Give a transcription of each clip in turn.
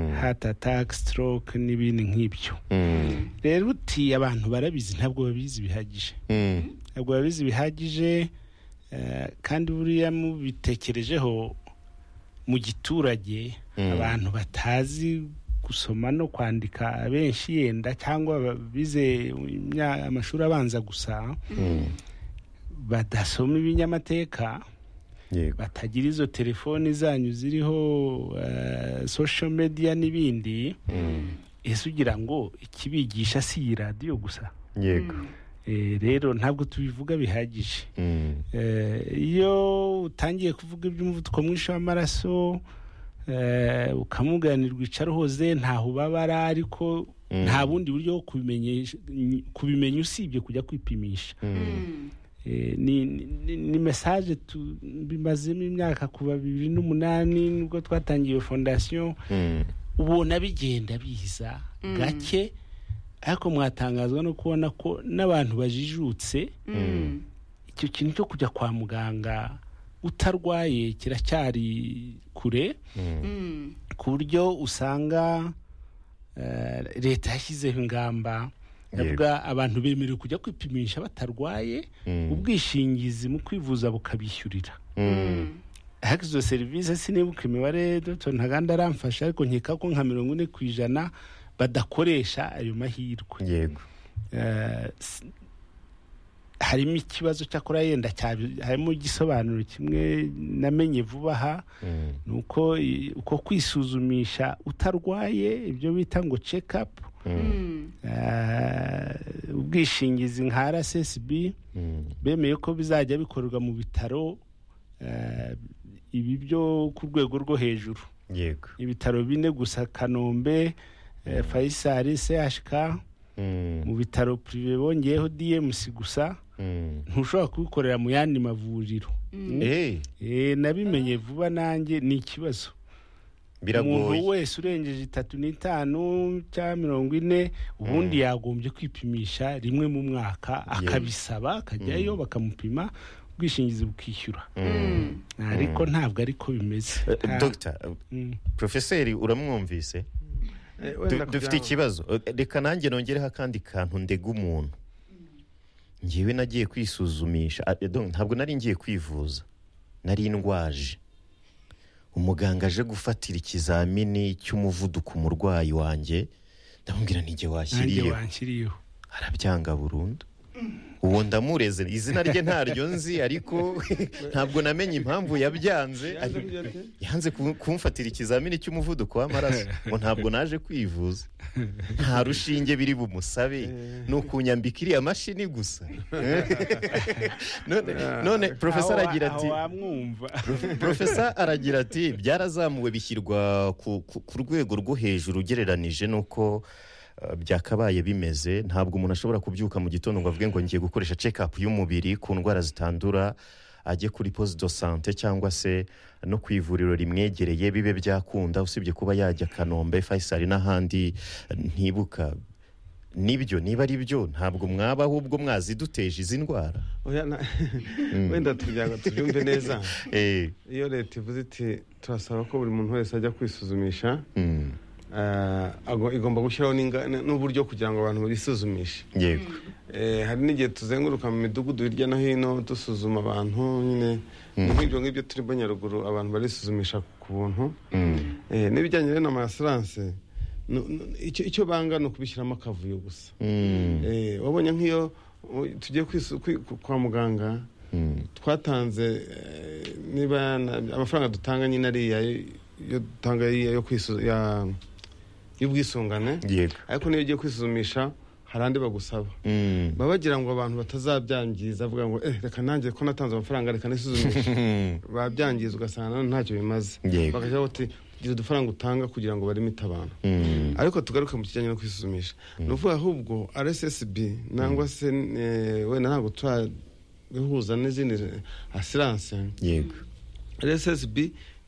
heart attack stroke n'ibindi nk'ibyo rero uti abantu barabizi ntabwo babizi bihagije ntabwo babizi bihagije eh, kandi buriya mubitekerejeho mu giturage abantu batazi gusoma no kwandika abenshi yenda cyangwa bize amashuri abanza gusa badasoma ibinyamateka yego batagira izo telefoni zanyu ziriho eh, social media n'ibindi ese ugira ngo ikibigisha si iyi radiyo gusa yego Eh, rero ntabwo tubivuga bihagije Mm. Eh, iyo utangiye kuvuga iby'umuvuduko mwinshi w'amaraso eh, ukamuganira rwicara uhoze ntaho ubabara ariko Mm. nta bundi buryo bwo kubimenyesha- kubimenya usibye kujya kwipimisha Eh, ni, ni, ni message tu- bimazemo imyaka kuva bibiri n'umunani nibwo twatangiye iyo fondasiyo Mm. ubona bigenda biza gake ariko mwatangazwa no kubona ko n'abantu bajijutse icyo kintu cyo kujya kwa muganga utarwaye kiracyari kure ku buryo usanga eh, leta yashyizeho ingamba ndavuga abantu bemerewe kujya kwipimisha batarwaye Mm. ubwishingizi mu kwivuza bukabishyurira Mm. ariko izo serivisi sinibuka imibare Dr ntaganda aramfasha ariko nkeka ko nka mirongo ine ku ijana badakoresha ayo mahirwe yego Eh, s- harimo ikibazo cyakora yenda cyabi- harimo igisobanuro kimwe namenye vuba aha Mm. ni uko i- uko kwisuzumisha utarwaye ibyo bita ngo cekapu ubwishingizi nka rssb Mm. bemeye ko bizajya bikorerwa mu bitaro eh, ibi byo ku rwego rwo hejuru yego ibitaro bine gusa kanombe eh, fayisari chk Mm. mu bitaro pirive bongeyeho dmc gusa Mm. ntushobora kubikorera mu yandi mavuriro Eh, Eh, nabimenye vuba nanjye ni ikibazo umuntu biragoye wese urengeje itatu n'itanu cyangwa mirongo ine ubundi yagombye kwipimisha rimwe mu mwaka akabisaba akajyayo bakamupima ubwishingizi bukishyura ariko ntabwo ariko bimeze Nta- dogita Mm. porofeseri uramwumvise Eh, Du- wenda dufite kugira ngo- ikibazo Eh, reka nanjye nongereho akandi kantu ndega umuntu ngewe nagiye kwisuzumisha Ah, eh, donc ntabwo nari ngiye kwivuza nari ndwaje umuganga aje gufatira ikizamini cy'umuvuduko umurwayi wanjye ndamubwira nanjye nijye washyiriyeho wanshyiriyeho arabyanga burundu uwo ndamureze izina rye ntaryo nzi ariko ntabwo namenye impamvu yabyanze yanze ku- kumfatira ikizamini cy'umuvuduko w'amaraso ngo ntabwo naje kwivuza nta rushinge biri bumusabe ni ukunyambika iriya mashini gusa none, none profesa Aho wa- aragira ati aho wamwumva profesa aragira ati byarazamuwe bishyirwa ku, ku, ku rwego rwo hejuru ugereranije n'uko eh, byakabaye bimeze ntabwo umuntu ashobora kubyuka mu gitondo ngo avuge ngo ngiye gukoresha check-up y'umubiri ku ndwara zitandura ajye kuri poste de sante cyangwa se no ku ivuriro rimwegereye bibe byakunda usibye kuba yajya kanombe faisal n'ahandi eh, ntibuka nibyo niba ari byo ntabwo mwaba ahubwo mwaziduteje izi ndwara Oya, na- wenda tugira ngo tubyumve neza eh, iyo leta ivuze iti turasaba ko buri muntu wese ajya kwisuzumisha mm, eh, ago- igomba gushyiraho n'inga- n- n'uburyo kugira ngo abantu bisuzumishe yego Eh, hari n'igihe tuzenguruka mu midugudu hirya no hino dusuzuma abantu nyine ni nk'ibyo ngibyo turimo nyaruguru abantu barisuzumisha ku buntu Eh, n'ibijyanye rero n'amasurance icyo banga ni ukubishyiramo akavuyo gusa Mm, Eh, wabonye nk'iyo uh, tugiye kwisu- kwi- ku- kwa muganga mm. twatanze eh, niba na- amafaranga dutanga nyine ariya yo dutanga ariya yo kwisu- ya- y'ubwisungane yego ariko niyo ugiye kwisuzumisha hari andi bagusaba Mm. baba bagira ngo abantu batazabyangiza avuga ngo eh reka nanjye ko natanze amafaranga reka nisuzumishe Mm. babyangiza ugasanga nanone ntacyo bimaze Yego. bakagira bati gira udufaranga utanga kugira ngo bareme itabana Mm. ariko tugaruke mu kijyanye no kwisuzumisha ni ukuvuga ahubwo rssb nangwa se eh, wenda ntabwo turabihuza n'izindi asiranse yego rssb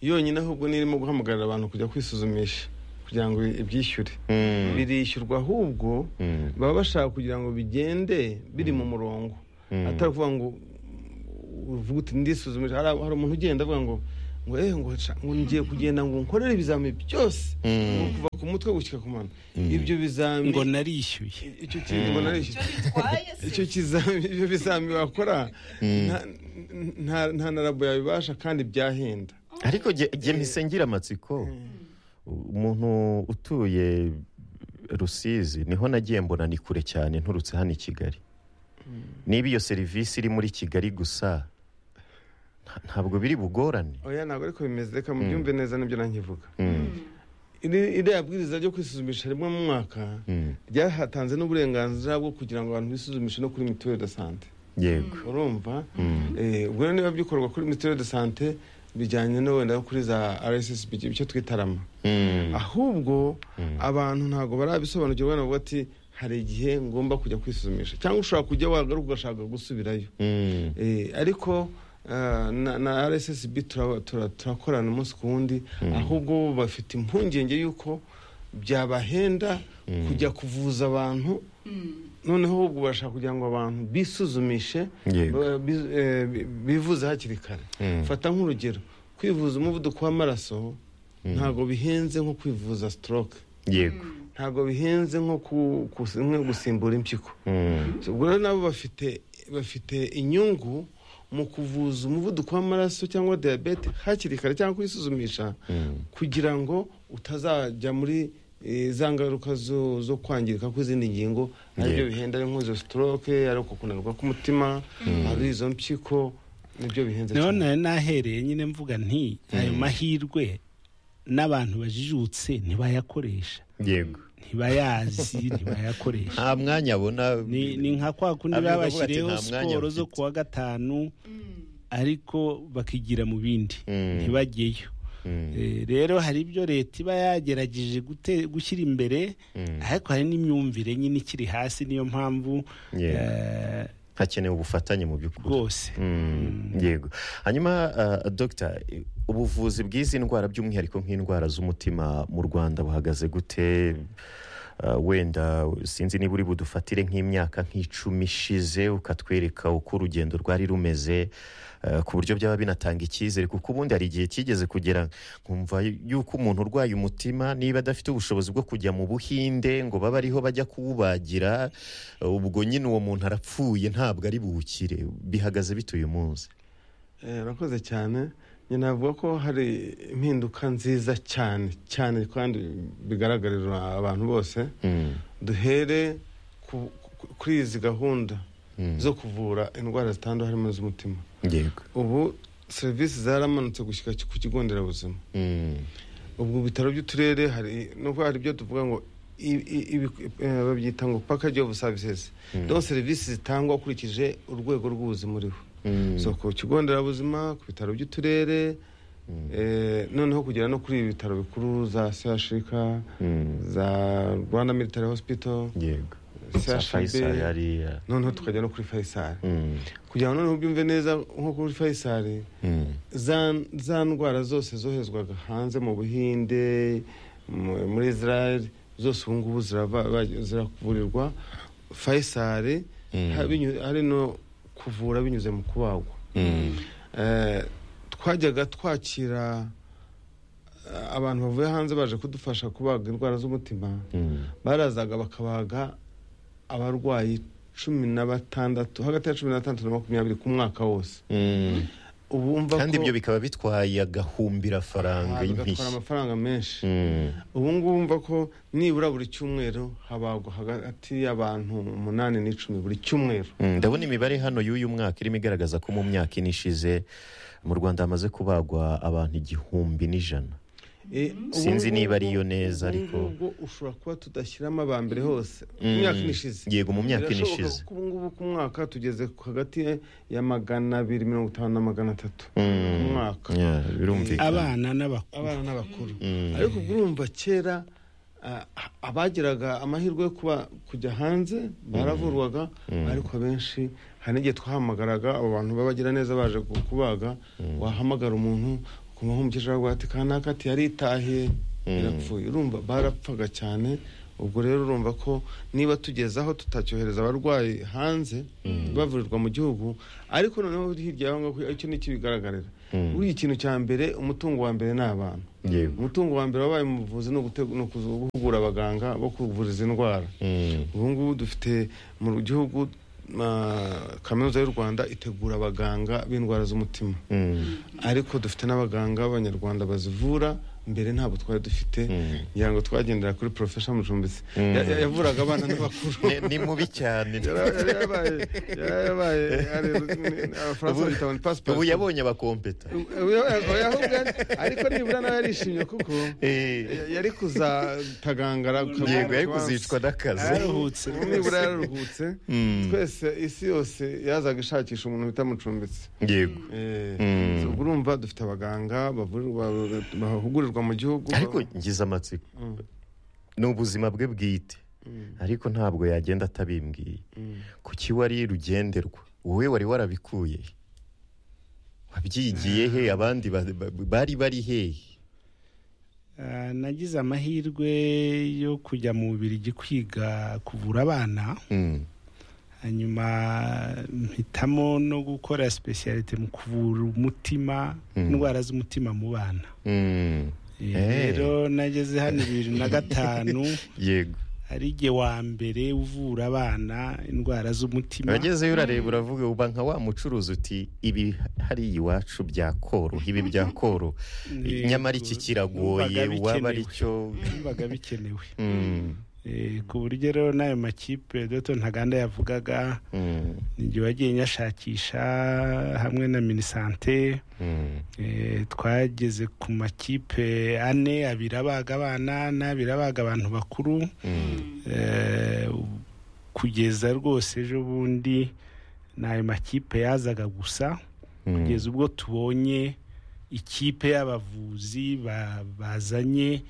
yonyine ahubwo nirimo guhamagarira abantu kujya kwisuzumisha kugira ngo ibyishyure Mm. birishyurwa ahubwo Mm. baba bashaka kugira ngo bigende biri mu murongo atari ukuvuga ngo uvuga uti ndisuzumisha hari hari umuntu ugenda avuga ngo ngo eh ngo sha- ngo ngiye kugenda ngo nkorere ibizamini byose Mm. ngo kuva ku umutwe gushyika ku mano ibyo bizami ngo narishyuye icyo kintu ngo narishyuye bitwaye icyo se kizami ibyo bizami wakora nta- nta- nta na rabo yabibasha kandi byahenda ariko jye jye mpise ngira amatsiko umuntu utuye rusizi niho nagiye mbona ni kure cyane nturutse hano i kigali niba iyo serivisi iri muri kigali gusa nta- ntabwo biri bugorane oya ntabwo ariko bimeze reka mubyumve neza nibyo nanjye Iri- iriya bwiriza ryo kwisuzumisha rimwe mu mwaka Mm. ryahatanze n'uburenganzira bwo kugira ngo abantu bisuzumishe no kuri mituweli de sante yego urumva Eh, ubwo rero niba bikorwa kuri mituweli de sante bijyanye no wenda no kuri za rssb icyo twita rama Mm. ahubwo abantu ntabwo barabisobanukirwa navuga ati hari igihe ngomba kujya kwisuzumisha cyangwa ushobora kujya wagaruka ugashaka gusubirayo Mm. Eh, ariko eh, na- na rssb turaba- tura- turakorana umunsi ku wundi ahubwo bo bafite impungenge y'uko byabahenda kujya kuvuza abantu noneho ubwo bashaka kugira ngo abantu bisuzumishe Yego. ba- bi- eh, bi- bivuze hakiri kare Mm. fata nk'urugero kwivuza umuvuduko w'amaraso ntabwo bihenze nko kwivuza stroke yego ntabwo bihenze nko ku- kus- nko gusimbura impyiko Mm. So, ubwo rero nabo bafite bafite inyungu mu kuvuza umuvuduko w'amaraso cyangwa diyabete hakiri kare cyangwa kwisuzumisha kugira ngo utazajya muri eh, za ngaruka zo, zo kwangirika kw'izindi ngingo aribyo Yego. bihenda ari nk'izo stroke ari uko kunanirwa k'umutima ari izo mpyiko nibyo bihenze niho nari nahereye nyine mvuga nti ayo mahirwe n'abantu bajijutse ntibayakoresha yego ntibayazi ntibayakoresha nta mwanya abona ni ni nka kwa kundi Abivuga bati, babashyiriyeho "Nta mwanya siporo zo mfite." kuwa gatanu ariko bakigira mu bindi Mm. ntibajyeyo Mm. Eh, rero hari ibyo leta iba yagerageje gute- gushyira imbere ariko hari n'imyumvire nyine ikiri hasi niyo mpamvu Yego. eh, hakenewe ubufatanye mu by'ukuri rwose Mm, yego hanyuma uh, dogita eh, ubuvuzi bw'izi ndwara by'umwihariko nk'indwara z'umutima mu rwanda buhagaze gute Uh, wenda sinzi niba uri budufatire nk'imyaka nk'icumi ishize ukatwereka uko urugendo rwari rumeze uh, ku buryo byaba binatanga icyizere kuko ubundi hari igihe kigeze kugera nkumva yuko umuntu urwaye umutima niba adafite ubushobozi bwo kujya mu buhinde ngo babe ariho bajya kuwubagira uh, ubwo nyine uwo muntu arapfuye ntabwo ari buwukire bihagaze bite uyu munsi Eh, urakoze cyane nyina navuga ko hari impinduka nziza cyane cyane kandi bigaragarira abantu bose Mm, duhere ku- ku- kuri izi gahunda Mm. zo kuvura indwara zitandura harimo iz'umutima yego ubu serivisi zaramanutse gushyika ku kigo nderabuzima Mm, ubwo bitaro by'uturere hari nubwo hari ibyo tuvuga ngo i- i- ibi- eh, babyita ngo package of services donc serivisi zitangwa ukurikije urwego rw'ubuzima uriho mm, so ku kigo nderabuzima ku bitaro by'uturere eh, noneho kugera no kuri ibi bitaro bikuru za chk mm, za rwanda military hospital yego CHB. Sa Faisal hariya. noneho tukajya no kuri faisal Mm, kugira ngo noneho ubyumve neza nko kuri faisal mm, za, za ndwara zose zoherezwaga hanze mu buhinde mu- muri israel zose ubu ngubu zirava- ba- zirakuvurirwa faisal Mm. ha- binyu- hari no kuvura binyuze mu kubagwa mm, Eh, twajyaga twakira eh, abantu bavuye hanze baje kudufasha kubaga indwara z'umutima mm, barazaga bakabaga abarwayi cumi na batandatu hagati ya cumi na batandatu na makumyabiri ku mwaka wose mm. ubu umva kandi ko- ibyo bikaba bitwaye agahumbira Ah, faranga bigatwara y'impiswi amafaranga menshi Mm, ubu ngubu umva ko nibura buri cyumweru habagwa hagati y'abantu umunani n'icumi buri cyumweru mm. ndabona imibare hano y'uyu mwaka irimo igaragaza ko mu myaka ine ishize mu rwanda hamaze kubagwa abantu igihumbi n'ijana Eh, ubu Sinzi niba ngubu- ari yo neza, ubu ariko- ngubu ushobora kuba tudashyiramo aba mbere hose Mm. mu myaka ine ishize yego mu myaka ine ishize ubu ngubu ku mwaka tugeze ku hagati ya magana abiri mirongo itanu na magana atatu Mm. ku mwaka Yeah, birumvikana abana n'abakuru abana n'abakuru Mm. ariko urumva kera ah, abagiraga amahirwe yo kuba kujya hanze baravurwaga ariko abenshi hari n'igihe twahamagaraga abo bantu babagira neza baje ku- kubaga wahamagara umuntu ukumva umukecuru aravuga ati kanaka ati yaritahiye yarapfuye urumva barapfaga cyane ubwo rero urumva ko niba tugeze aho tutacyohereza abarwayi hanze bavurirwa mu gihugu ariko noneho hirya yaho ngaho icyo ni cyo bigaragarira buriya ikintu cya mbere umutungo wa mbere ni abantu Yego. umutungo wa mbere wabaye mu buvuzi ni ugute- ni ukuzu- guhugura abaganga bo kuvura izi ndwara Mm. ubu ngubu dufite mu gihugu ah, kaminuza y'u rwanda itegura abaganga b'indwara z'umutima Mm. ariko dufite n'abaganga b'abanyarwanda bazivura mbere ntabwo twari dufite Mm. ngira ngo twagendera kuri porofesha mucumbitsi Mm. Ya- ya- yavuraga abana n'abakuru Ni- ni mubi cyane Yara- yara- yabaye yara- yabaye are- ni- abafaransa Ubu- bita one pass ubu pass. yabonye abakompeta Ubu ya- ubu yahubwo ari- ariko nibura nawe yarishimye kuko Eh, ya- yari kuzatagangara yego yari kuzicwa n'akazi Yararuhutse Ubu nibura yararuhutse Mm. twese isi yose yazaga ishakisha umuntu bita mucumbitsi yego Eh, Mm. so ubwo urumva dufite abaganga bavurirwa- bahugurirwa mu gihugu ariko ngize amatsiko Mm. ni ubuzima bwe bwite Mm. ariko ntabwo yagenda atabimbwiye Mm. kuki wari rugenderwa wowe wari warabikuye he? wabyigiye he abandi ba- ba- bari bari hehe Ah, nagize amahirwe yo kujya mu Bubiligi kwiga kuvura abana Mm. hanyuma mpitamo no gukora specialite mu kuvura umutima Mm. indwara z'umutima mu bana Mm. Eh, Eh. rero nageze hano bibiri na gatanu yego ari jye wa mbere uvura abana indwara z'umutima uragezeyo urareba uravuga uba nka wa mucuruzi uti ibi hariya iwacu byakoroha ibi byakoroha Yego. nyamara iki kiragoye Numvaga waba ari bikenewe. cyo bibaga bikenewe Mm. Eh, ku buryo rero n'ayo makipe Dr ntaganda yavugaga Mm. igihe wagiye nyashakisha hamwe na minisante Mm. eh, twageze ku makipe ane abiri abaga abana n'abiri abaga abantu bakuru Mm. eh, u- kugeza rwose ejo bundi n'ayo makipe yazaga gusa Mm. kugeza ubwo tubonye ikipe y'abavuzi ba- bazanye